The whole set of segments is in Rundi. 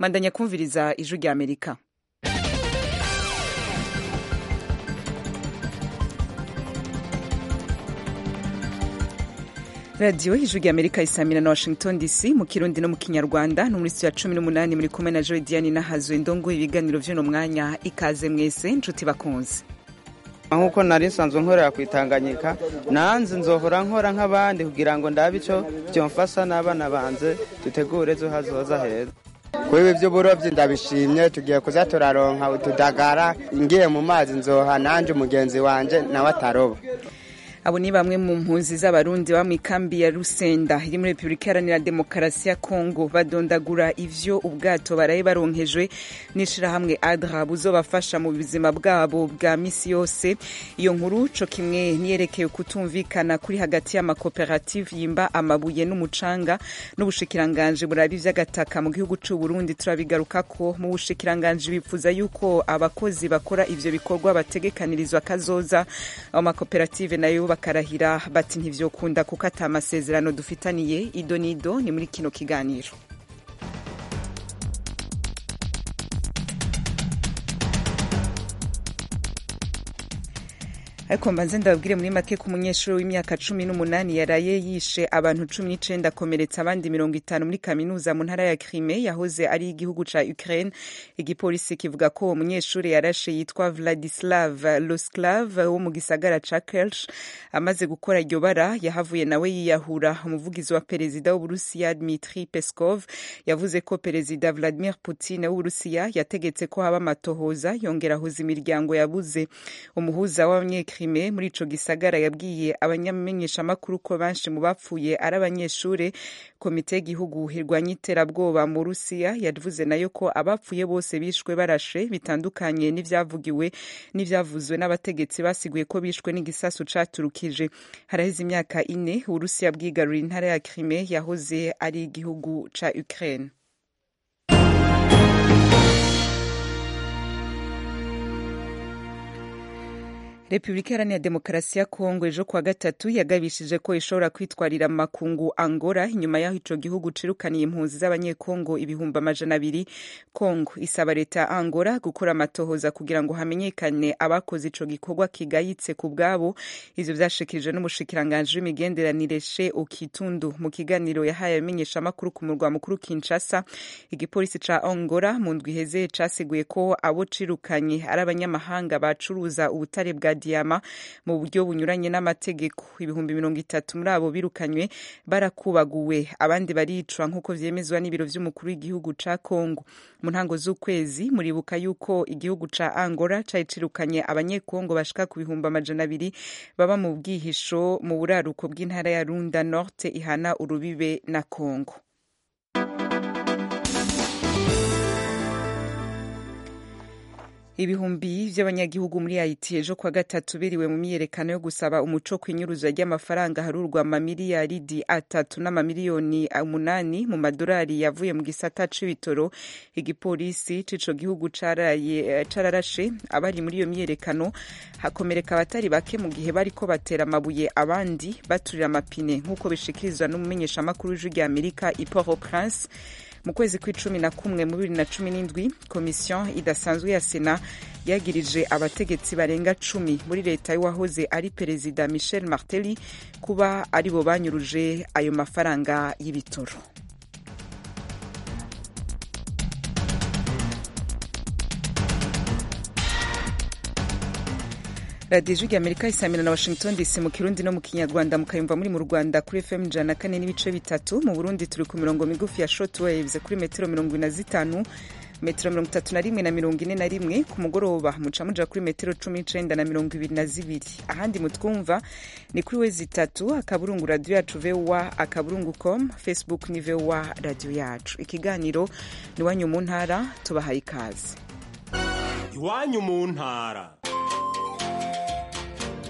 mandanya kumviriza ijwi rya amerika radiyo ijwi rya amerika isamira na washington dc mu kirundi no mu kinyarwanda no muri ya cumi n'umunani muri kumwe na jodiane n'ahazwe ndongo ibiganiro vy'uno mwanya ikaze mwese nshuti bakunze nk'uko nari nsanzwe nkorera ku itanganyika nanze nzohora nkora nk'abandi kugira ngo ndabe icyo byomfasha n'abana banze dutegure ejo hazoza heza kuri ibi by'uburobyi ndabishimye tugiye kuza turaronka utudagara ngiye mu mazi nzoha nanjye umugenzi wanjye nawe ataroba abo ni bamwe mu mpunzi z'abarundi baba mu ikambi ya rusenda iri muri repubulika iharanira demokarasi ya kongo badondagura ivyo ubwato baraye baronkejwe n'ishirahamwe adra buzobafasha mu buzima bwabo bwa misi yose iyo nkuru co kimwe niyerekeye kutumvikana kuri hagati y'amakoperative yimba amabuye n'umucanga n'ubushikiranganji buraba ivy'agataka mu gihugu c'u burundi turabigarukako mu bushikiranganji bipfuza yuko abakozi bakora ivyo bikorwa bategekanirizwa kazoza ayo makoperative nayo bakarahira bati ntivyokunda kuko ata amasezerano dufitaniye ido n'ido ni muri kino kiganiro ariko mbanze ndababwire muri make ko umunyeshuri w'imyaka cumi n'umunani yaraye yishe abantu cumi n'icenda akomeretsa abandi mirongo itanu muri kaminuza mu ntara ya Crimea yahoze ari igihugu ca Ukraine igipolisi kivuga ko uwo munyeshuri yarashe yitwa Vladislav Losklav wo mu gisagara ca Kerch amaze gukora iryo bara yahavuye nawe yiyahura umuvugizi wa perezida w'Uburusiya Dmitry Peskov yavuze ko perezida Vladimir Putin w'Uburusiya yategetse ko haba amatohoza yongera ahuza imiryango yabuze umuhuza w'abanye Crimea muri ico gisagara yabwiye abanyamenyeshamakuru ko benshi mu bapfuye ari abanyeshure komite y'igihugu irwanya iterabwoba mu Rusiya yavuze nayo ko abapfuye bose bishwe barashe bitandukanye n'ivyavugiwe n'ivyavuzwe n'abategetsi basiguye ko bishwe n'igisasu caturukije haraheze imyaka ine Urusiya bwigarura intara ya Crimea yahoze ari igihugu ca Ukraine repubulika iharanira demokarasi ya kongo ejo kuwa gatatu yagabishije ko ishobora kwitwarira makungu angora inyuma y'aho ico gihugu cirukaniye impunzi z'abanyekongo ibihumbi amajana abiri kongo isaba leta ya angora gukora amatohoza kugira ngo hamenyekane abakoze ico gikorwa kigayitse ku bwabo ivyo vyashikirijwe n'umushikiranganji w'imigenderanire she okitundu mu kiganiro yahaye abamenyeshamakuru ku murwa mukuru kinshasa igipolisi ca angora mu ndwi iheze casiguye ko abo cirukanye ari abanyamahanga bacuruza ubutare bwa diyama mu buryo bunyuranye n'amategeko ibihumbi mirongo itatu muri abo birukanywe barakubaguwe abandi baricwa nk'uko vyemezwa n'ibiro vy'umukuru w'igihugu ca kongo mu ntango z'ukwezi muribuka yuko igihugu ca angola cari cirukanye abanyekongo bashika ku bihumbi amajana abiri baba mu bwihisho mu buraruko bw'intara ya runda norte ihana urubibe na kongo ibihumbi vy'abanyagihugu muri haiti ejo kwa gatatu biriwe mu myiyerekano yo gusaba umuco kw'inyuruzwa ry'amafaranga harurwa amamiliyaridi atatu n'amamiliyoni umunani mu madolari yavuye mu gisata c'ibitoro igipolisi c'ico gihugu cararashe abari muri iyo myiyerekano hakomereka abatari bake mu gihe bariko batera amabuye abandi baturira amapine nk'uko bishikirizwa n'umumenyeshamakuru w'ijwi rya amerika i port au prince mu kwezi kw'icumi na kumwe mu bibiri na cumi n'indwi komisiyo idasanzwe ya sena yagirije abategetsi barenga cumi muri leta y'uwahoze ari perezida michel martelly kuba aribo banyuruje ayo mafaranga y'ibitoro radiyo ijwi amerika isamira na washington dc mu kirundi no mu kinyarwanda mukayumva muri mu rwanda kuri fm ijana na kane n'ibice bitatu mu burundi turi ku mirongo migufi ya short waves kuri metero mirongo ine na zitanu metero mirongo itatu na rimwe na mirongo ine na rimwe ku mugoroba muca muja kuri metero cumi n'icenda na mirongo ibiri na zibiri ahandi mutwumva ni kuri wezi itatu akaburungu radiyo yacu vowa akaburungu com facebook ni vowa radiyo yacu ikiganiro ni iwanyu mu ntara tubahaye ikaze iwanyu mu ntara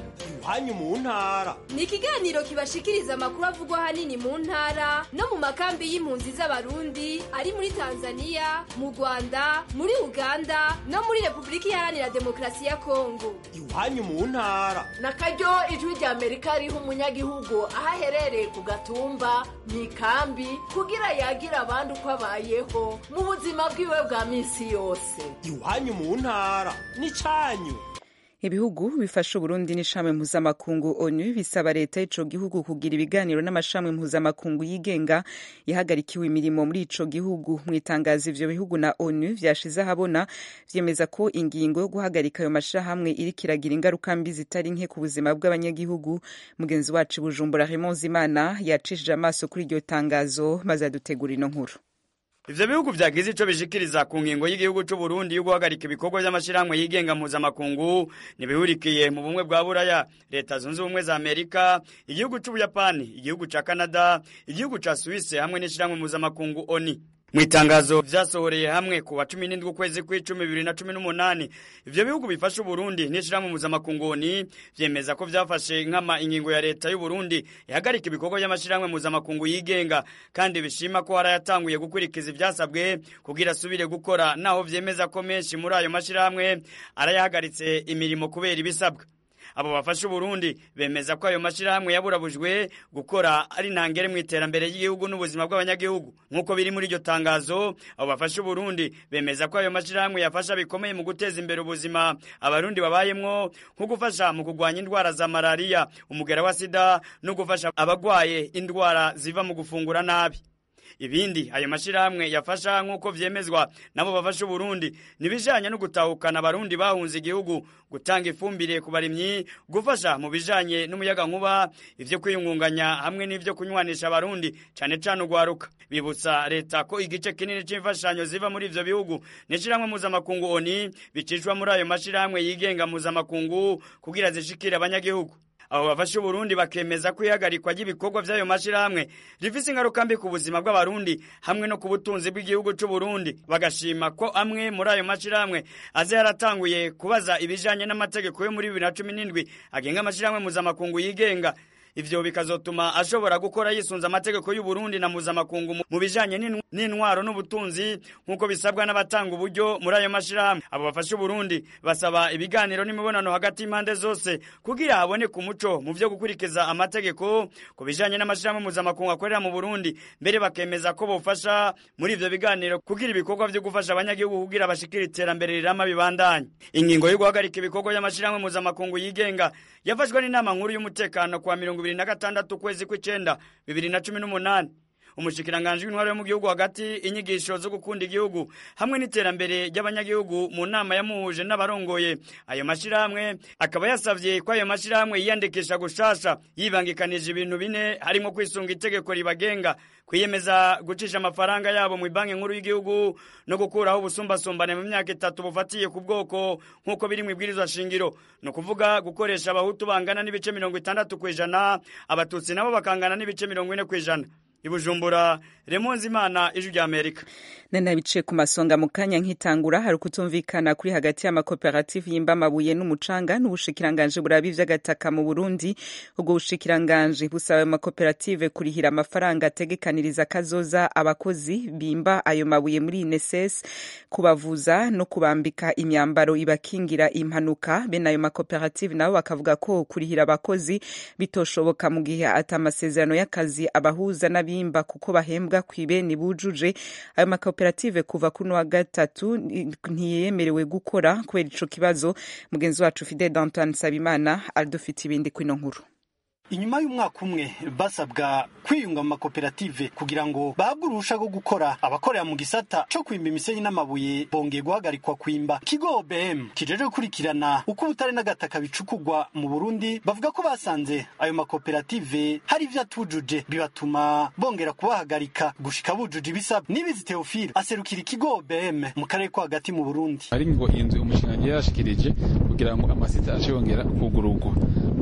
iwanyu mu ntara ni ikiganiro kibashikiriza amakuru avugwa ahanini mu ntara no mu makambi y'impunzi z'abarundi ari muri tanzania mu rwanda muri uganda no muri repubulika iharanira demokarasi ya kongo iwanyu mu ntara na karyo ijwi rya amerika riha umunyagihugu aho aherereye ku gatumba mu ikambi kugira yagira abandi uko abayeho mu buzima bwiwe bwa minsi yose iwanyu mu ntara n'icyanyu ibihugu bifasha uburundi n'ishami mpuzamakungu onu bisaba leta y'ico gihugu kugira ibiganiro n'amashami mpuzamakungu yigenga yahagarikiwe imirimo muri ico gihugu mu itangazo ivyo bihugu na onu vyashize ahabona vyemeza ko ingingo yo guhagarika ayo mashirahamwe iriko iragira ingaruka mbi zitari nke ku buzima bw'abanyagihugu mugenzi wacu bujumbura Raymond Zimana yacishije amaso kuri iryo tangazo maze adutegura ino nkuru ivyo bihugu vyagize ico bishikiriza ku ngingo y'igihugu c'u Burundi yo guhagarika ibikorwa vy'amashirahamwe yigenga mpuzamakungu ntibihurikiye mu bumwe bwa buraya leta zunze ubumwe za amerika igihugu c'ubuyapani igihugu ca canada igihugu ca suwise hamwe n'ishirahamwe mpuzamakungu oni mu itangazo vyasohoreye hamwe ku wa cumi n'indwi ukwezi kw'icumi bibiri na cumi n'umunani ivyo bihugu bifasha uburundi n'ishirahamwe mpuzamakunguni vyemeza ko vyafashe nkama ingingo ya leta y'uburundi ihagarika ibikorwa vy'amashirahamwe mpuzamakungu yigenga kandi bishima ko harayatanguye gukurikiza ivyasabwe kugira asubire gukora naho vyemeza ko menshi muri ayo mashirahamwe arayahagaritse imirimo kubera ibisabwa abo bafasha uburundi bemeza ko ayo mashirahamwe yaburabujwe gukora ari ntangere mu iterambere ry'igihugu n'ubuzima bw'abanyagihugu nk'uko biri muri iryo tangazo abo bafasha uburundi bemeza ko ayo mashirahamwe yafasha bikomeye mu guteza imbere ubuzima abarundi babayemwo nko gufasha mu kurwanya indwara za malariya umugera wa sida no gufasha abagwaye indwara ziva mu gufungura nabi ibindi ayo mashirahamwe yafasha nk'uko vyemezwa nabo bafasha uburundi nibijanye no gutahukana abarundi bahunze igihugu gutanga ifumbire ku barimyi gufasha mu bijanye n'umuyaga nkuba ivyo kwiyungunganya hamwe n'ivyo kunywanisha abarundi cane cane ugwaruka bibutsa leta ko igice kinini c'imfashanyo ziva muri ivyo bihugu n'ishirahamwe mpuzamakungu oni bicishwa muri ayo mashirahamwe yigenga mpuzamakungu kugira zishikire abanyagihugu abo bafasha uburundi bakemeza ko ihagarikwa ry'ibikorwa vy'ayo mashirahamwe rifise ingaruka mbi ku buzima bw'abarundi hamwe no ku butunzi bw'igihugu c'uburundi bagashima ko amwe muri ayo mashirahamwe aze yaratanguye kubaza ibijanye n'amategeko yo muri bibiri na cumi n'indwi agenga amashirahamwe mpuzamakungu yigenga ivyo bikazotuma ashobora gukora yisunze amategeko y'uburundi na mpuzamakungu mu bijanye n'intwaro n'ubutunzi nk'uko bisabwa n'abatanga uburyo muri ayo mashirahamwe abo bafasha uburundi basaba ibiganiro n'imibonano hagati y'impande zose kugira haboneke umuco mu vyo gukurikiza amategeko ku bijanye n'amashirahamwe mpuzamakungu akorera mu burundi mbere bakemeza ko bofasha muri ivyo biganiro kugira ibikorwa vyo gufasha abanyagihugu kugira bashikira iterambere rirama bibandanye ingingo yo guhagarika ibikorwa by'amashirahamwe mpuzamakungu yigenga yafashwe n'inama nkuru y'umutekano kuwa mirongo ibiri na gatandatu ukwezi kw'icenda bibiri na cumi n'umunani umushikiranganji w'intwaro yo mu gihugu hagati inyigisho zo gukunda igihugu hamwe n'iterambere ry'abanyagihugu mu nama yamuhuje n'abarongoye ayo mashirahamwe akaba yasavye ko ayo mashirahamwe yiyandikisha gushasha yibangikanije ibintu bine harimo kwisunga itegeko ribagenga kwiyemeza gucisha amafaranga yabo mu banki nkuru y'igihugu no gukuraho ubusumbasumbane mu myaka itatu bufatiye ku bwoko nk'uko biri mu ibwirizwa shingiro ni ukuvuga gukoresha abahutu bangana n'ibice mirongo itandatu ku ijana abatutsi nabo bakangana n'ibice mirongo ine ku ijana ibujumbura remonzi imana ijwi rya amerika nana biciye ku masonga mu kanya nk'itangura hari ukutumvikana kuri hagati y'amakoperative yimba amabuye n'umucanga n'ubushikiranganje buraba ivy'agataka mu burundi ubwo bushikiranganje busaba ayo makoperative kurihira amafaranga ategekaniriza kazoza abakozi bimba ayo mabuye muri ineses kubavuza no kubambika imyambaro ibakingira impanuka bene ayo makoperative nabo bakavuga ko kurihira abakozi bitoshoboka mu gihe ata amasezerano y'akazi abahuza n'abimba kuko bahembwa kw'ibeni bujuje ayo makoperative kuva kuri wa gatatu ntiyemerewe gukora kubera ico kibazo mugenzi wacu Fidel Antoine Sabimana adufite ibindi kwino nkuru inyuma y'umwaka umwe basabwa kwiyunga mu makoperative kugira ngo bahabwe uruhusha rwo gukora abakorera mu gisata co kwimba imisenyi n'amabuye bongeye guhagarikwa kwimba kigo OBM kijeje gukurikirana uko ubutare n'agataka bicukugwa mu Burundi bavuga ko basanze ayo makoperative hari ivyo atujuje bibatuma bongera kubahagarika gushika bujuje ibisabwa nibizi Theophile aserukira ikigo OBM mu karere ko hagati mu Burundi ari ngo inzu umushinga yashikirije kugira ngo amasita ace yongera kugurugwa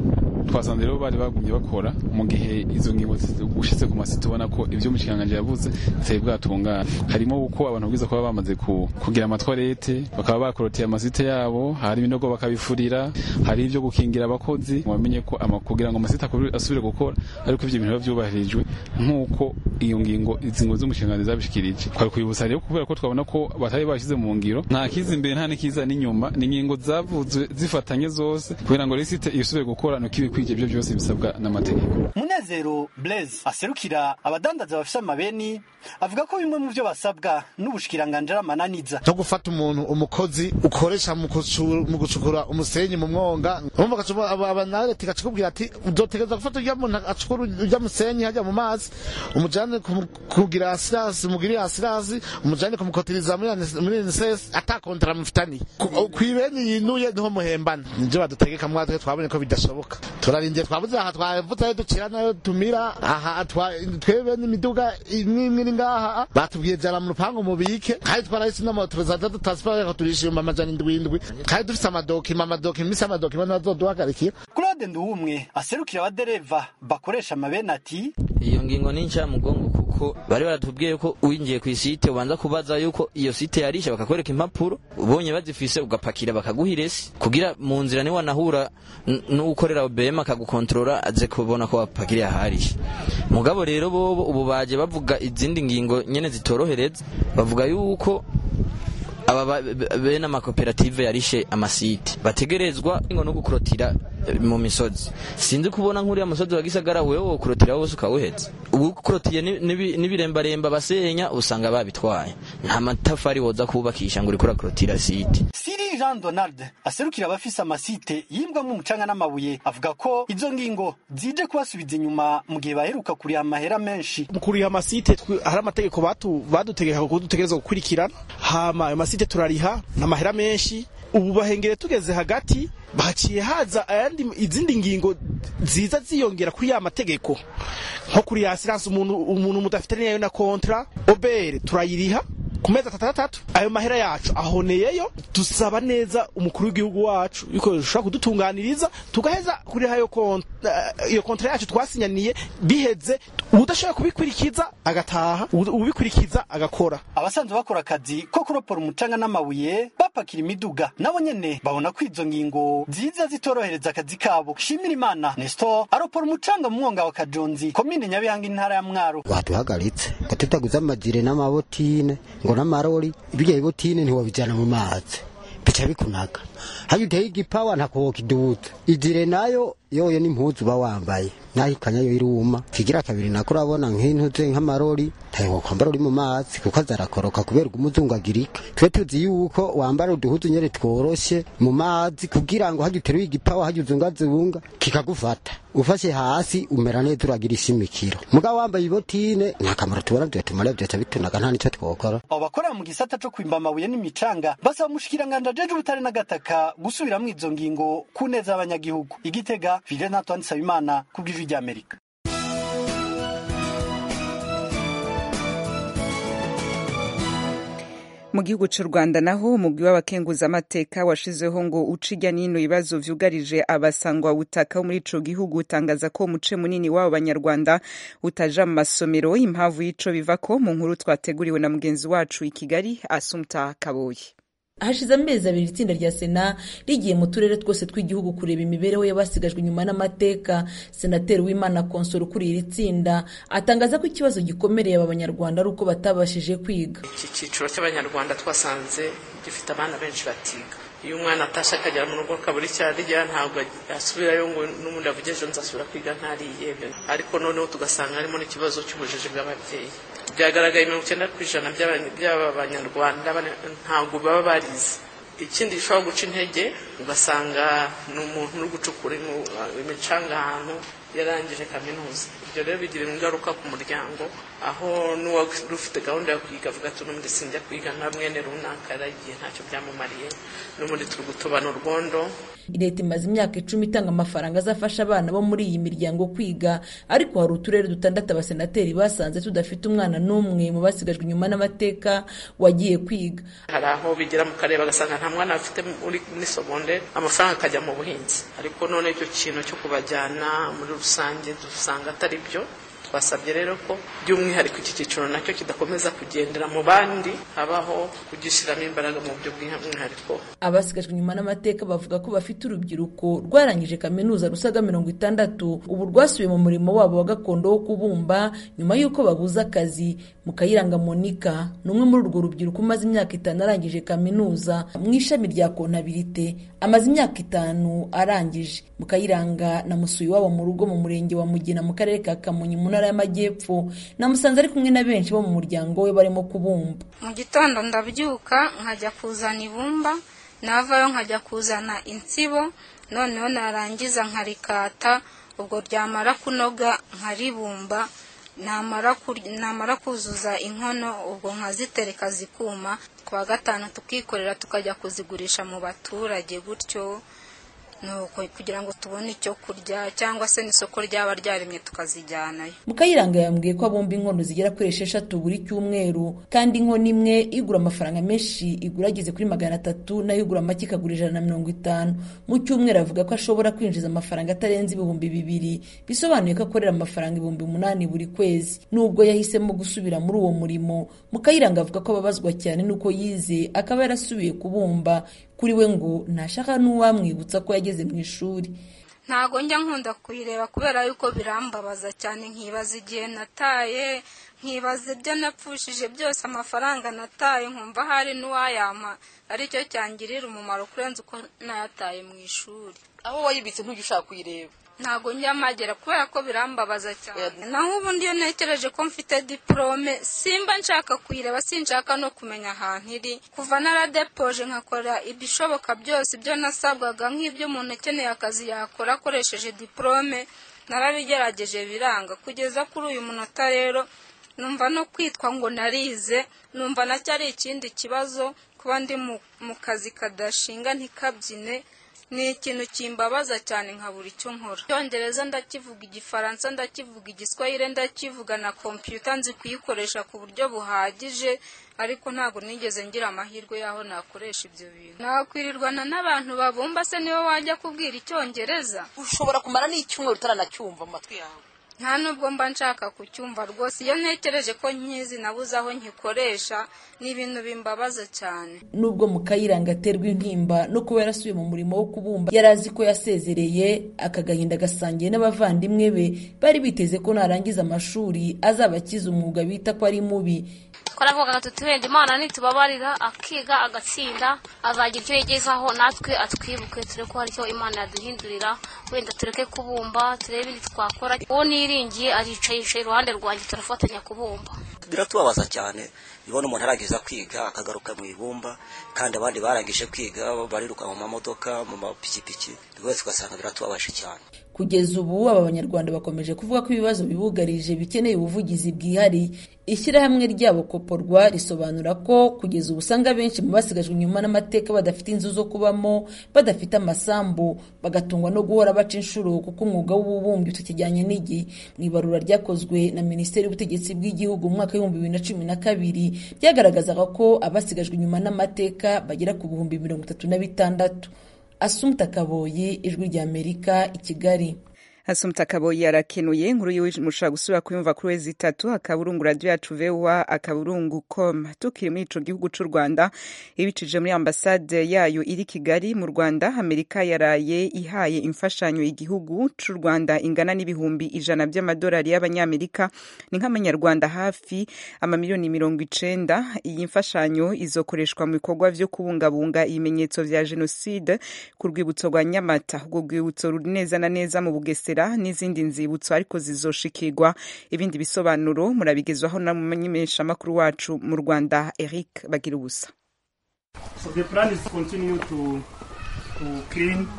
twasanze rero bari bagumye bakora mu gihe izo ngingo ushitse ku masite ubona ko ibyo umushikiranganje yavuze bitari bwatungana harimo uko abantu bwiza kuba bamaze kugira amatwarete bakaba bakoroteye amasite yabo hari ibinogo bakabifurira hari ibyo gukingira abakozi bamenye ko kugira ngo amasite asubire gukora ariko ivyo bintu biba vyubahirijwe nk'uko iyo ngingo izi ngo z'umushikiranganje zabishikirije twari kwibutsa rero kubera ko twabona ko batari bashize mu ngiro nta kiza imbere nta n'ikiza n'inyuma ni ingingo zavuzwe zifatanye zose kugira ngo lisite isubire gukora nuko ibikwije ibyo byose bisabwa n'amategeko munezero blaise aserukira abadandaza bafise amabeni avuga ko bimwe mu byo basabwa n'ubushikiranganje amananiza no gufata umuntu umukozi ukoresha mu gucukura umusenyi mu mwonga abanareti gacikubwira ati uzotegereza gufata urya muntu acukura urya musenyi hajya mu mazi umujane kugira asirasi mugirire asirasi umujane kumukotiriza muri NSS atakontara mufitani kwibeni yinuye niho muhembana nivyo badutegeka mwatwe twabonye ko bidashoboka turarindiye twabuze aha twavuze ducira nayo tumira aha twebe n'imiduga imwe imwe ngaha batubwiye jara mu rupangu mubike kandi twarahise n'amoto za data transport yakaturisha ibihumbi amajana indwi indwi kandi dufise amadokima amadokima imisi amadokima ntazoduhagarikira claude nduwumwe aserukira abadereva bakoresha amabeni ati iyo ngingo ni ncamugongo kuko bari baratubwiye ko winjiye ku isite ubanza kubaza yuko iyo site yarisha bakakwereka impapuro ubonye bazifise ugapakira bakaguha iresi kugira mu nzira niwe wanahura n'ukorera OBM akagukontorora aze kubona ko wapakiriye aharisha mugabo rero bobo ubu baje bavuga izindi ngingo nyene zitorohereza bavuga yuko aba bene amakoperative yarishe amasite bategerezwa ngo no gukurotira mu misozi sinzi kubona nk'uriya musozi wa gisagara wewe wokurotira wose ukawuheza ubu ukurotiye n'ibirembaremba basenya usanga babitwaye nta matafari woza kubakisha ngo uriko urakurotira site siri jean donald aserukira abafise amasite yimbwamwo umucanga n'amabuye avuga ko izo ngingo zije kubasubiza inyuma mu gihe baheruka kuriha amahera menshi mu kuriha amasite hari amategeko badutegeka ko dutegereza gukurikirana hama ayo masite turariha n'amahera menshi ubu bahengere tugeze hagati baciye haza ayandi izindi ngingo ziza ziyongera kuri ya mategeko nko kuri ya asiranse umuntu umuntu mudafite nayo na kontra obere turayiriha ku mezi atandatu ayo mahera yacu ahoneyeyo dusaba neza umukuru w'igihugu wacu yuko ushobora kudutunganiriza tugaheza kuri iyo iyo kontra yacu twasinyaniye biheze udashobora kubikurikiza agataha ubikurikiza agakora abasanzwe bakora akazi ko kuropora umucanga n'amabuye bapakira imiduga nabo nyene babona ko izo ngingo ziza zitorohereza akazi kabo shimira imana nestor aropora umucanga mu mwonga wa kajonzi komine nyabihanga intara ya mwaro baduhagaritse ngo tutaguze amajire n'amabotine ngo n'amarori ibijya ibotine ntiwabijyana mu mazi bica bikunaga hajya uteye igipawa ntakuwoka iduta ijire nayo yoyo n'impuzu uba wambaye naho ikanyayo iruma kigira kabiri nako urabona nk'intuze nk'amarori ntayo kwambara uri mu mazi kuko azarakoroka kubera umuzungagirika twe tuzi yuko wambara uduhuzu nyene tworoshe mu mazi kugira ngo hajya uteruye igipawa hajya uzungazunga kikagufata ufashe hasi umera neza uragira ishimikiro mugabo wambaye ibotine nta kamaro tubona vyotumara vyoca bitunaga nta nico twokora abo bakorera mu gisata co kwimba amabuye n'imicanga basaba umushikiranganje ajeje ubutare n'agataka gusubiramwo izo ngingo ku neza y'abanyagihugu igitega Fidel Antoine Nsabimana ku bw'ijwi ry'Amerika mu gihugu cy'u rwanda naho umugwi w'abakenguzamateka washizeho ngo uce ijya n'ino ibibazo vyugarije abasangwa butaka bo muri ico gihugu utangaza ko umuce munini w'abo banyarwanda utaja mu masomero impamvu y'ico biva ko mu nkuru twateguriwe na mugenzi wacu i kigali asumta kaboyi hashize amezi abiri itsinda rya sena rigiye mu turere twose tw'igihugu kureba imibereho y'abasigajwe inyuma n'amateka senateri w'imana konsoro ukuriye iri tsinda atangaza ko ikibazo gikomereye aba banyarwanda ari uko batabashije kwiga iki cyiciro cy'abanyarwanda twasanze gifite abana benshi batiga iyo umwana atashe akagera mu rugo akabura icyo arya ntabwo asubirayo ngo n'ubundi avuge ejo nzasubira kwiga ntariye ariko noneho tugasanga harimo n'ikibazo cy'ubujiji bw'ababyeyi byagaragaye mirongo icyenda ku ijana by'aba banyarwanda ntabwo baba barize ikindi gishobora guca intege ugasanga ni umuntu uri gucukura imicanga ahantu yarangije kaminuza ibyo rero bigira ingaruka ku muryango aho n'uwari ufite gahunda yo kwiga avuga ati n'ubundi sinjya kwiga nka mwene runaka yaragiye ntacyo byamumariye n'ubundi turi gutobana urwondo leta imaze imyaka icumi itanga amafaranga azafasha abana bo muri iyi miryango kwiga ariko hari uturere dutandatu abasenateri basanze tudafite umwana n'umwe mu basigajwe inyuma n'amateka wagiye kwiga hari aho bigera mu karere bagasanga nta mwana bafite muri segonde amafaranga akajya mu buhinzi ariko none icyo kintu cyo kubajyana muri rusange dusanga atari byo twasabye rero ko by'umwihariko iki cyiciro nacyo kidakomeza kugendera mu bandi habaho kugishyiramo imbaraga mu buryo bw'umwihariko abasigajwe inyuma n'amateka bavuga ko bafite urubyiruko rwarangije kaminuza rusaga mirongo itandatu ubu rwasubiye mu murimo wabo wa gakondo wo kubumba nyuma y'uko babuze akazi mukayiranga monika ni umwe muri urwo rubyiruko umaze imyaka itanu arangije kaminuza mu ishami rya kontabirite amaze imyaka itanu arangije mukayiranga namusuye iwabo mu rugo mu murenge wa mugina mu karere ka kamonyi mu ntara y'amajyepfo namusanze ari kumwe na benshi bo mu muryango we barimo kubumba mu gitondo ndabyuka nkajya kuzana ibumba navayo nkajya kuzana insibo noneho narangiza nkarikata ubwo ryamara kunoga nkaribumba namara kuzuza inkono ubwo nkazitereka zikuma ku wa gatanu tukikorera tukajya kuzigurisha mu baturage gutyo kugira ngo tubone icyo kurya cyangwa se n'isoko ryaba ryaremye tukazijyanayo mukayiranga yambwiye ko abumba inkono zigera kuri esheshatu buri cyumweru kandi inkono imwe igura amafaranga menshi igura ageze kuri magana atatu nayo igura make ikagura ijana na mirongo itanu mu cyumweru avuga ko ashobora kwinjiza amafaranga atarenze ibihumbi bibiri bisobanuye ko akorera amafaranga ibihumbi umunani buri kwezi nubwo yahisemo gusubira muri uwo murimo mukayiranga avuga ko ababazwa cyane n'uko yize akaba yarasubiye kubumba kuri we ngo ntashaka n'uwamwibutsa ko yageze mu ishuri ntago njya nkunda kuyireba kubera yuko birambabaza cyane nkibaza igihe nataye nkibaza ibyo napfushije byose amafaranga nataye nkumva hari n'uwayampa aricyo cyangirira umumaro kurenza uko nayataye mu ishuri aho wayibitse ntujya ushaka kuyireba ntabwo njya magera kubera ko birambabaza cyane naho ubundi iyo ntekereje ko mfite diporome simba nshaka kuyireba sinshaka no kumenya ahantu iri kuva naradepoje nkakora ibishoboka byose ibyo nasabwaga nk'ibyo umuntu ukeneye akazi yakora akoresheje diporome narabigerageje biranga kugeza kuri uyu munota rero numva no kwitwa ngo narize numva nacyo ari ikindi kibazo kuba ndi mu kazi kadashinga ntikabyine ni ikintu kimbabaza cyane nka buri icyo nkora icyongereza ndakivuga igifaransa ndakivuga igiswahire ndakivuga na kompiyuta nzi kuyikoresha ku buryo buhagije ariko ntabwo nigeze ngira amahirwe y'aho nakoresha ibyo bintu nakwirirwana n'abantu babumba se niwe wajya kubwira icyongereza ushobora kumara n'icyumweru utaranacyumva mu matwi yawe nta nubwo mba nshaka kucyumva rwose iyo ntekereje ko nkizi nabuze aho nkikoresha ni ibintu bimbabaza cyane nubwo mukayiranga aterwa intimba no kuba yarasubiye mu murimo wo kubumba yari azi ko yasezereye aka gahinda gasangiye n'abavandimwe be bari biteze ko narangiza amashuri azaba akize umwuga bita ko ari mubi twaravugaga tuti wenda imana nitubabarira akiga agatsinda azagira icyo yigezaho natwe atwibuke turebe ko hari icyo imana yaduhindurira wenda tureke kubumba turebe ibindi twakora uwo niringiye aricaye yicaye iruhande rwanjye turafatanya kubumba biratubabaza cyane ibona umuntu arageza kwiga akagaruka mu ibumba kandi abandi barangije kwiga bariruka mu mamodoka mu mapikipiki rwose ugasanga biratubabaje cyane kugeza ubu aba banyarwanda bakomeje kuvuga ko ibibazo bibugarije bikeneye ubuvugizi bwihariye ishyirahamwe ryabo koporwa risobanura ko kugeza ubu usanga benshi mu basigajwe inyuma n'amateka badafite inzu zo kubamo badafite amasambu bagatungwa no guhora baca inshuro kuko umwuga w'ububumbyi utakijyanye n'igihe mu ibarura ryakozwe na minisiteri y'ubutegetsi bw'igihugu mu mwaka w'ibihumbi bibiri na cumi na kabiri byagaragazaga ko abasigajwe inyuma n'amateka bagera ku bihumbi mirongo itatu na bitandatu asumta kaboyi ijwi ry'amerika i kigali Asumta Kaboyi arakenuye inkuru yiwe mushobora gusubira kuyumva kuri wezi itatu akaburungu radio yacu vewa akaburungu com tukiri muri ico gihugu c'u Rwanda ibicije muri ambasade yayo iri Kigali mu Rwanda Amerika yaraye ihaye imfashanyo igihugu c'u Rwanda ingana n'ibihumbi ijana by'amadolari y'abanyamerika ni nk'amanyarwanda hafi amamiliyoni mirongo icenda iyi mfashanyo izokoreshwa mu bikorwa vyo kubungabunga ibimenyetso vya jenoside ku rwibutso rwa Nyamata urwo rwibutso ruri neza na neza mu Bugesera n'izindi nzibutso ariko zizoshikirwa ibindi bisobanuro murabigezwaho na mumenyeshamakuru wacu mu Rwanda Eric Bagirubusa So the plan is to continue to, to clean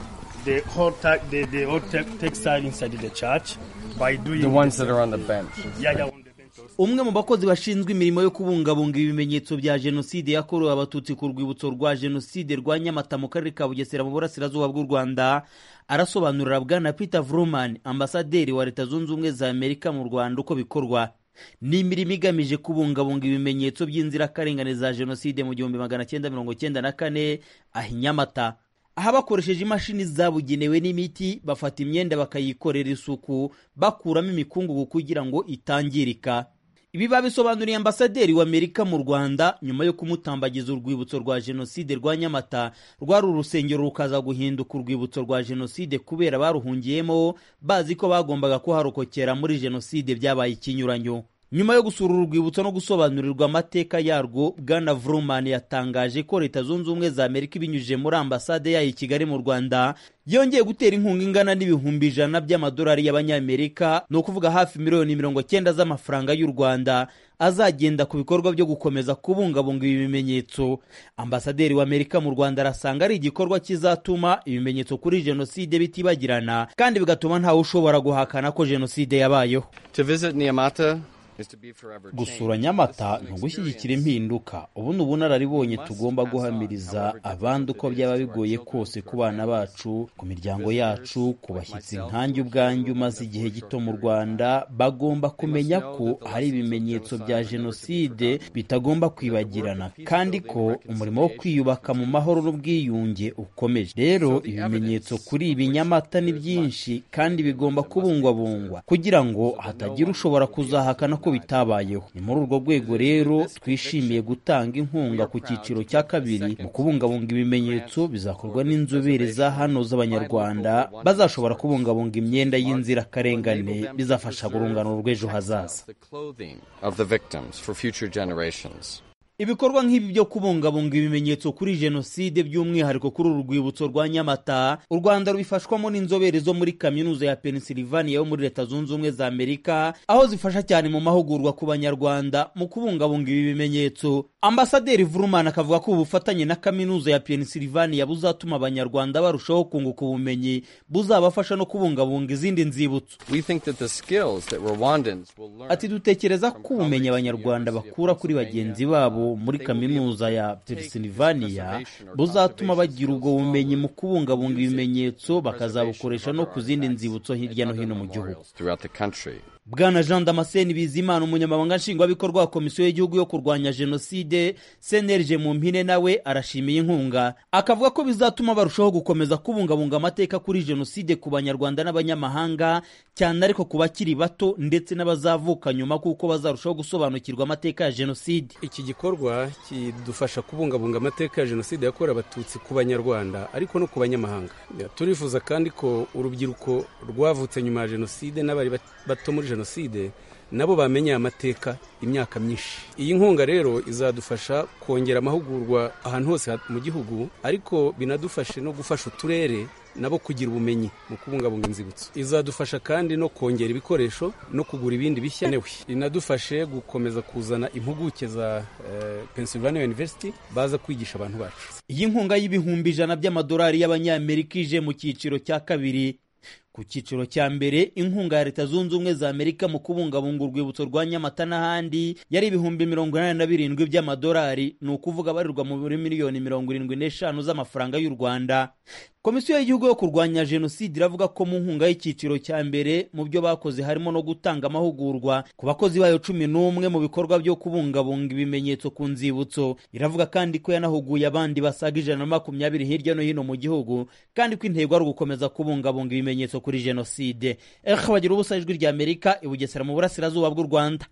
the whole ta- the, the whole te- textile inside the church by doing The ones this- that are on the bench. Yeah, yeah. umwe mu bakozi bashinzwe imirimo yo kubungabunga ibimenyetso bya jenoside yakorewe abatutsi ku rwibutso rwa jenoside rwa nyamata mu karere ka bugesera mu burasirazuba bw'u rwanda arasobanurira bwana peter vruman ambasaderi wa leta zunze ubumwe za amerika mu rwanda uko bikorwa ni imirimo igamije kubungabunga ibimenyetso by'inzirakarengane za jenoside mu gihumbi magana cyenda mirongo cyenda na kane aha i nyamata aha bakoresheje imashini zabugenewe n'imiti bafata imyenda bakayikorera isuku bakuramo imikungugu kugira ngo itangirika ibi babisobanuriye ambasaderi w'amerika mu rwanda nyuma yo kumutambagiza urwibutso rwa jenoside rwa nyamata rwari urusengero rukaza guhinduka urwibutso rwa jenoside kubera baruhungiyemo bazi ko bagombaga kuharokokera muri jenoside byabaye ikinyuranyo nyuma yo gusura uru rwibutso no gusobanurirwa amateka yarwo bwana vruman yatangaje ko leta zunze ubumwe za amerika ibinyujije muri ambasade yayo i kigali mu rwanda yongeye gutera inkunga ingana n'ibihumbi ijana by'amadolari y'abanyamerika ni ukuvuga hafi miliyoni mirongo cyenda z'amafaranga y'u rwanda azagenda ku bikorwa byo gukomeza kubungabunga ibi bimenyetso ambasaderi w'amerika mu rwanda arasanga ari igikorwa kizatuma ibimenyetso kuri jenoside bitibagirana kandi bigatuma ntawe ushobora guhakana ko jenoside yabayeho To visit Niamata is to be forever gusura nyamata ni ugushyigikira impinduka ubu ni ubunararibonye tugomba guhamiriza abandi uko byaba bigoye kose ku bana bacu ku miryango yacu ku bashyitsi nkanjye ubwanjye umaze igihe gito mu rwanda bagomba kumenya ko hari ibimenyetso bya jenoside bitagomba kwibagirana kandi ko umurimo wo kwiyubaka mu mahoro n'ubwiyunge ukomeje rero ibimenyetso kuri ibi nyamata ni byinshi kandi bigomba kubungwabungwa kugira ngo hatagira ushobora kuzahakana ko bitabayeho ni muri urwo rwego rero twishimiye gutanga inkunga ku cyiciro cya kabiri mu kubungabunga ibimenyetso bizakorwa n'inzobere za hano z'abanyarwanda bazashobora kubungabunga imyenda y'inzirakarengane bizafasha urungano rw'ejo hazaza the clothing of the victims for future generations. ibikorwa nk'ibi byo kubungabunga ibimenyetso kuri jenoside by'umwihariko kuri uru rwibutso rwa nyamata u rwanda rubifashwamo n'inzobere zo muri kaminuza ya pennsylvania yo muri leta zunze ubumwe za amerika aho zifasha cyane mu mahugurwa ku banyarwanda mu kubungabunga ibi bimenyetso ambasaderi vurumana akavuga ko ubufatanye na kaminuza ya pennsylvania buzatuma abanyarwanda barushaho kunguka ubumenyi buzabafasha no kubungabunga izindi nzibutso We think that the skills that Rwandans will learn ati dutekereza ko ubumenyi abanyarwanda bakura kuri bagenzi babo muri kaminuza ya pennsylvania buzatuma bagira ubwo bumenyi mu kubungabunga ibimenyetso bakazabukoresha no ku zindi nzibutso hirya no hino mu gihugu throughout the country. bwana jean damascene bizimana umunyamabanga nshingwabikorwa wa komisiyo y'igihugu yo kurwanya jenoside cnlg mu mpine nawe arashimiye inkunga akavuga ko bizatuma barushaho gukomeza kubungabunga amateka kuri jenoside ku banyarwanda n'abanyamahanga cyane ariko ku bakiri bato ndetse n'abazavuka nyuma kuko bazarushaho gusobanukirwa amateka ya jenoside iki gikorwa kidufasha kubungabunga amateka ya jenoside yakorewe abatutsi ku banyarwanda ariko no ku banyamahanga turifuza kandi ko urubyiruko rwavutse nyuma ya jenoside n'abari bato muri jenoside nabo bamenye amateka imyaka myinshi iyi nkunga rero izadufasha kongera amahugurwa ahantu hose mu gihugu ariko binadufashe no gufasha uturere nabo kugira ubumenyi mu kubungabunga inzibutso izadufasha kandi no kongera ibikoresho no kugura ibindi bishya inadufashe gukomeza kuzana impuguke za uh, Pennsylvania University baza kwigisha abantu bacu iyi nkunga y'ibihumbi ijana by'amadolari y'abanyamerika ije mu cyiciro cya kabiri ku cyiciro cya mbere inkunga ya leta zunze ubumwe za amerika mu kubungabunga urwibutso rwa nyamata n'ahandi yari ibihumbi mirongo inani na birindwi by'amadolari ni ukuvuga abarirwa muri miliyoni mirongo irindwi n'eshanu z'amafaranga y'u rwanda komisiyo y'igihugu yo kurwanya jenoside iravuga ko mu nkunga y'icyiciro cya mbere mu byo bakoze harimo no gutanga amahugurwa ku bakozi bayo cumi n'umwe mu bikorwa byo kubungabunga ibimenyetso ku nzibutso iravuga kandi ko yanahuguye abandi basaga ijana na makumyabiri hirya no hino mu gihugu kandi ko intego ari ugukomeza kubungabunga ibimenyetso kuri jenoside ehe bagira ubusa ijwi rya amerika i bugesera mu burasirazuba bw'u rwanda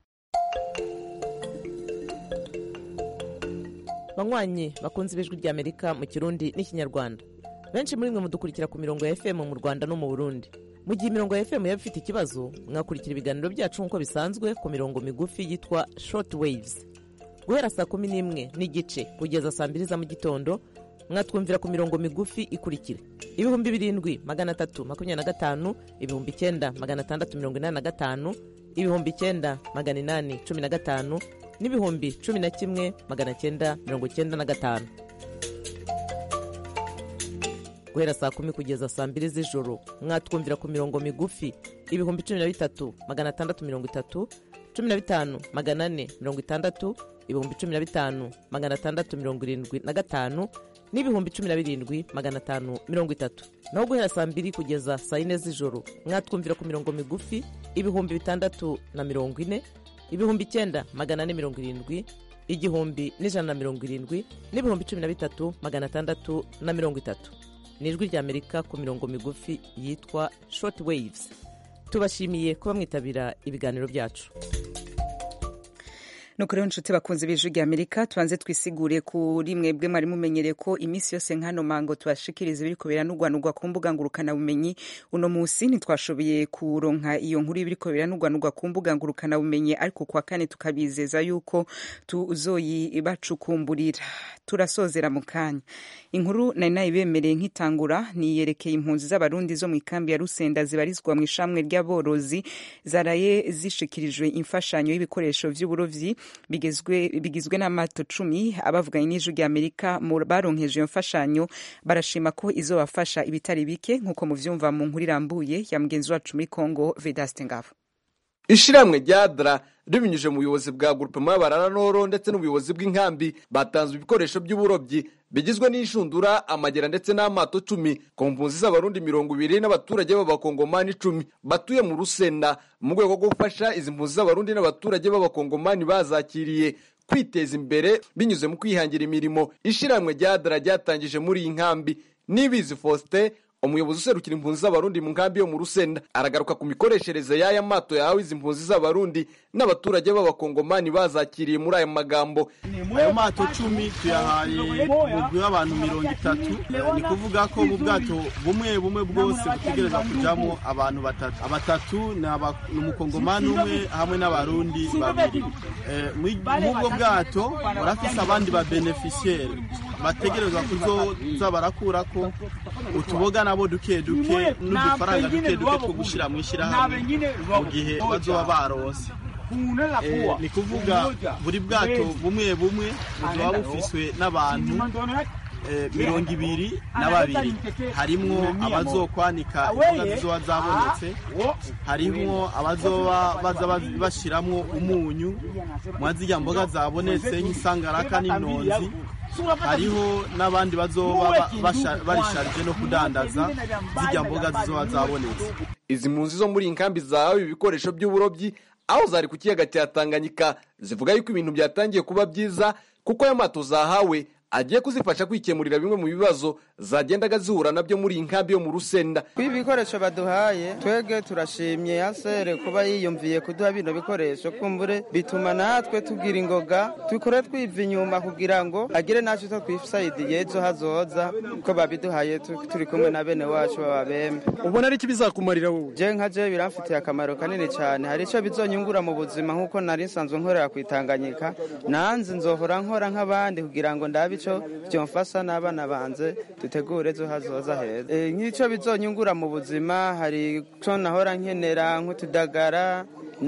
banywanyi bakunze ibijwi rya amerika mu kirundi n'ikinyarwanda benshi muri mwe mudukurikira ku mirongo ya fm mu rwanda no mu burundi mu gihe imirongo ya fm yaba ifite ikibazo mwakurikira ibiganiro byacu nk'uko bisanzwe ku mirongo migufi yitwa short waves guhera saa kumi n'imwe n'igice kugeza saa mbiri za mu gitondo mwatwumvira ku mirongo migufi ikurikira ibihumbi birindwi magana atatu makumyabiri na gatanu ibihumbi icyenda magana atandatu mirongo inani na gatanu ibihumbi icyenda magana inani cumi na gatanu n'ibihumbi cumi na kimwe magana cyenda mirongo cyenda na gatanu guhera saa kumi kugeza saa mbiri z'ijoro mwatwumvira ku mirongo migufi ibihumbi cumi na bitatu magana atandatu mirongo itatu cumi na bitanu magana ane mirongo itandatu ibihumbi cumi na bitanu magana atandatu mirongo irindwi na gatanu n'ibihumbi cumi na birindwi magana atanu mirongo itatu naho guhera saa mbiri kugeza saa yine z'ijoro mwatwumvira ku mirongo migufi ibihumbi bitandatu na mirongo ine ibihumbi icyenda magana ane mirongo irindwi igihumbi n'ijana na mirongo irindwi n'ibihumbi cumi na bitatu magana atandatu na mirongo itatu ni ijwi ry'amerika ku mirongo migufi yitwa short waves tubashimiye kuba mwitabira ibiganiro byacu nuko rero nshuti bakunze b'ijwi rya amerika tubanze twisigure kuri mwebwe mwari mumenyereye ko iminsi yose nk'ano mango tubashikiriza ibiri kubera n'ugwanugwa ku mbuga ngurukanabumenyi uno munsi ntitwashoboye kuronka iyo nkuru y'ibiri kubera n'ugwanugwa ku mbuga ngurukanabumenyi ariko kuwa kane tukabizeza yuko tuzoyibacukumburira turasozera mu kanya inkuru nari nayibemereye nk'itangura niyerekeye impunzi z'abarundi zo mu ikambi ya rusenda zibarizwa mu ishamwe ry'aborozi zaraye zishikirijwe imfashanyo y'ibikoresho vy'uburovyi bigizwe n'amato cumi abavuganye n'ijwi rya amerika baronkeje iyo mfashanyo barashima ko izobafasha ibitari bike nk'uko muvyumva mu nkuru irambuye ya mugenzi wacu muri congo vedaste ngabo ishiramwe rya dra ribinyuje mu buyobozi bwa grupema y'abaranoro ndetse n'ubuyobozi bw'inkambi batanzwe ibikoresho by'uburobyi bigizwe n'inshundura amagera ndetse n'amato cumi ku mpunzi z'abarundi mirongo ibiri n'abaturage b'abakongomani icumi batuye mu rusenda mu rwego rwo gufasha izi mpunzi z'abarundi n'abaturage b'abakongomani bazakiriye kwiteza imbere binyuze mu kwihangira imirimo ishiramwe rya dra ryatangije muri iyi nkambi nibizi faustin umuyobozi userukira impunzi z'abarundi mu nkambi yo mu rusenda aragaruka ku mikoreshereze y'aya mato yahawe izi mpunzi z'abarundi n'abaturage b'abakongomani bazakiriye muri aya magambo ayo mato cumi tuyahaye umugwi w'abantu mirongo itatu ni kuvuga ko mu bwato bumwe bumwe bwose butegereza kujamo abantu batatu abatatu ni umukongomani umwe hamwe n'abarundi babiri mw'ubwo bwato barafise abandi ba beneficiaire bategerezwa kuzoza barakurako utuboga nabo duke duke n'udufaranga duke duke two gushyira mu ishyirahamwe mu gihe bazoba barose ni kuvuga buri bwato bumwe bumwe buzoba bufiswe n'abantu mirongo ibiri na babiri harimwo abazokwanika imboga zizoba zabonetse harimwo abazoba baza bashiramwo umunyu mwa zirya mboga zabonetse nk'isangaraka n'inonzi hariho n'abandi bazoba barisharije no kudandaza zijya mboga zizoba zabonetse izi mpunzi zo muri iyi nkambi zahawe ibikoresho by'uburobyi aho zari ku kiyaga cya tanganyika zivuga yuko ibintu byatangiye kuba byiza kuko aya mato zahawe agiye kuzifasha kwikemurira bimwe mu bibazo zagendaga zihura nabyo muri iyi nkambi yo mu rusenda kuri ibi bikoresho baduhaye twebwe turashimye yasere kuba yiyumviye kuduha bino bikoresho kumbure bituma natwe tugira ingoga dukore twiva inyuma kugira ngo agire natwe two twisayidiye ejo hazoza ko babiduhaye turi kumwe na bene wacu b'ababembe ubona ari iki bizakumarira wowe je nka je biramfitiye akamaro kanini cyane hari icyo bizonyungura mu buzima nk'uko nari nsanzwe nkorera ku itanganyika nanze nzohora nkora nk'abandi kugira ngo ndabe ico byomfasha n'abana banze dutegure ejo hazoza heza nk'icyo bizonyungura mu buzima hari icyo nahora nkenera nk'utudagara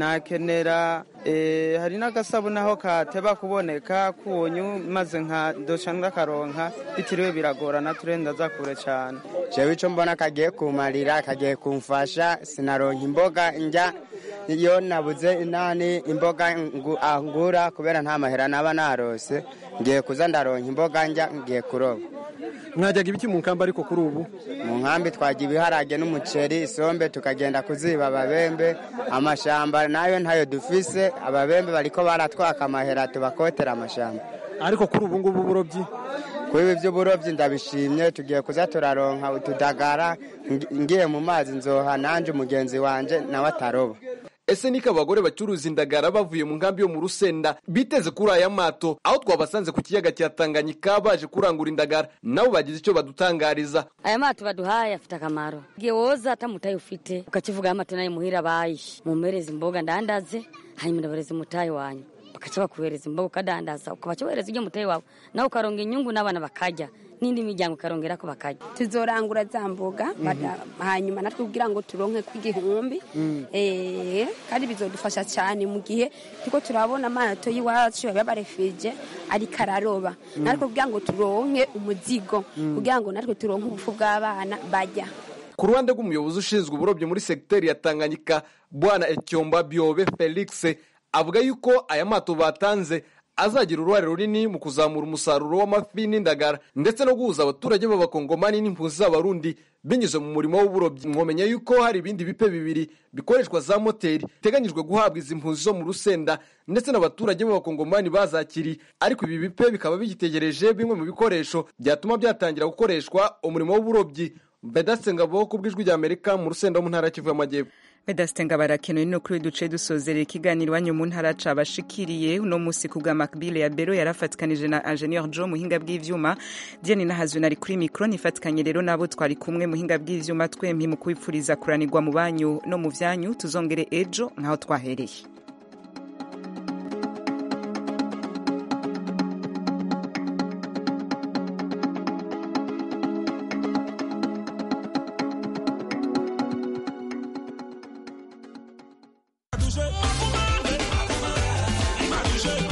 nakenera hari n'agasabune aho kateba kuboneka kunyu maze nka dosha ndakaronka bitiriwe biragorana turenda za kure cyane jewe icyo mbona kagiye kumarira kagiye kumfasha sinaronka imboga njya iyo nabuze inani imboga ngura kubera nta mahera naba narose ngiye kuza ndaronka imboga njya ngiye kuroba mwajyaga ibiki mu nkambi ariko kuri ubu mu nkambi twajya ibiharage n'umuceri isombe tukagenda kuziba ababembe amashamba nayo ntayo dufise ababembe bariko baratwaka amahera tubakotera amashamba ariko kuri ubu ngubu uburobyi kuri ibi by'uburobyi ndabishimye tugiye kuza turaronka utudagara ngiye mu mazi nzoha nanje umugenzi wanje nawe ataroba ese niko abagore bacuruza indagara bavuye mu nkambi yo mu rusenda biteze kuri aya mato aho twabasanze ku kiyaga cya tanganyika baje kurangura indagara nabo bagize icyo badutangariza aya mato baduhaye afite akamaro igihe woza atamutaye ufite ukakivuga amato nayo muhira bayi mumpereza imboga ndandaze hanyuma ndabareza umutayi wanyu bakaca bakuhereza imboga ukadandaza ukabaca wohereza ibyo muteye wawe nawe ukaronga inyungu n'abana bakarya n'indi miryango ukarongera ko bakarya tuzorangura za mboga bada- hanyuma natwe kugira ngo turonke kw'igihumbi Eh, kandi bizodufasha cyane mu gihe turiko turabona amato y'iwacu y'abarefije ariko araroba natwe kugira ngo turonke umuzigo kugira ngo natwe turonke ubufu bw'abana bajya ku ruhande rw'umuyobozi ushinzwe uburobyi muri segiteri ya tanganyika bwana ecyomba byobe felix avuga yuko aya mato batanze azagira uruhare runini mu kuzamura umusaruro w'amafi n'indagara ndetse no guhuza abaturage b'abakongomani n'impunzi z'abarundi binyuze mu murimo w'uburobyi mwomenya yuko hari ibindi bipe bibiri bikoreshwa za moteri biteganyijwe guhabwa izi mpunzi zo mu rusenda ndetse n'abaturage b'abakongomani bazakiriye ariko ibi bipe bikaba bigitegereje bimwe mu bikoresho byatuma byatangira gukoreshwa umurimo w'uburobyi Vedaste Ngabo ku bw'ijwi rya Amerika mu rusenda wo mu ntara ya Kivu y'Amajyepfo Vedaste Ngabarakenewe no kuri duce dusozerera ikiganiro iwanyu mu ntara cabashikiriye uno musi ku bwa Macbile ya Bero yarafatikanije na Ingenieur Joe muhinga bw'ivyuma Diane Nahazwe nari kuri micro nifatikanye rero nabo twari kumwe muhinga bw'ivyuma twempi mu kwipfuriza kuranirwa mu banyu no mu vyanyu tuzongere ejo nkaho twahereye